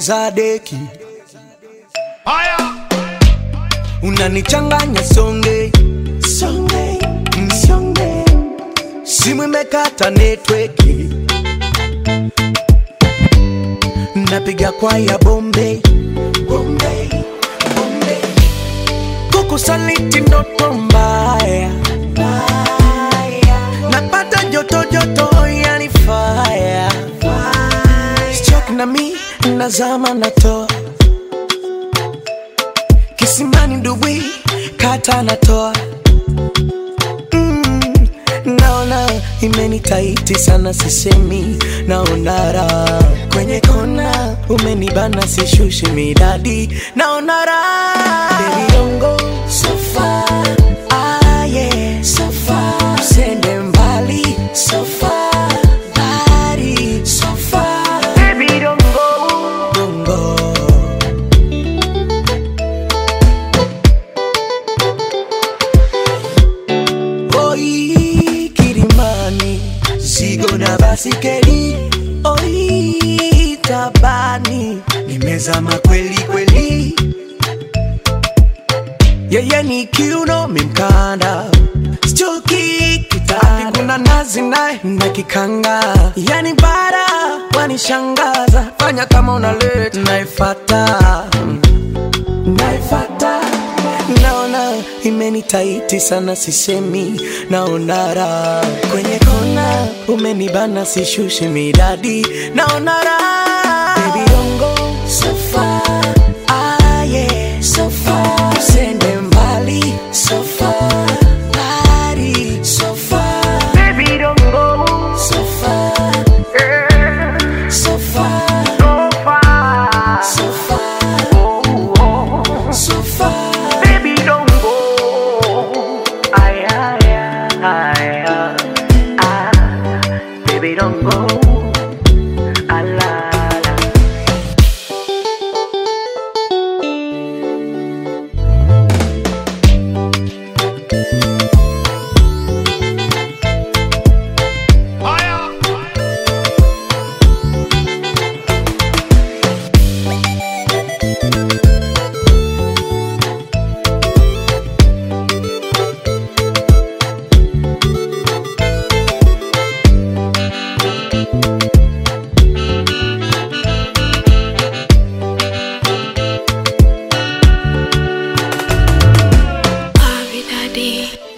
ongeza deki unanichanganya songe songe mm, songe simu imekata netweki napiga kwaya bombe bombe bombe kukusaliti ndoto mbaya mbaya. napata joto joto yani fire Stroke na mi nazama natoa kisimani ndubwi kata natoa mm, naona imenitaiti sana sisemi naona raha kwenye kona umenibana sishushi midadi naona raha Baby, don't go so far. Ah, yeah, so far. Usende mbali so far. Body, so far. Baby, don't go. Don't go. Oi, Kilimani, zigo na basikeli. Oi, tabani, nimezama kweli kweli. Yeye ni kiuno mimkanda, stuki kitani, kuna nazi naye na kikanga, yani bara wanishangaza, fanya kama unaleta naifata naifata naona imenitaiti sana sisemi naona raha kwenye kona umenibana sishushi midadi naona raha Baby, don't go so far. Ah, yeah, so far. Usende mbali so far. Body, so far. Baby, don't go so far. So far. So far. So far. Baby, don't go. Ay, ay, ay, ay, ah. Baby, don't go. Ah, la, la. Abi Daddy.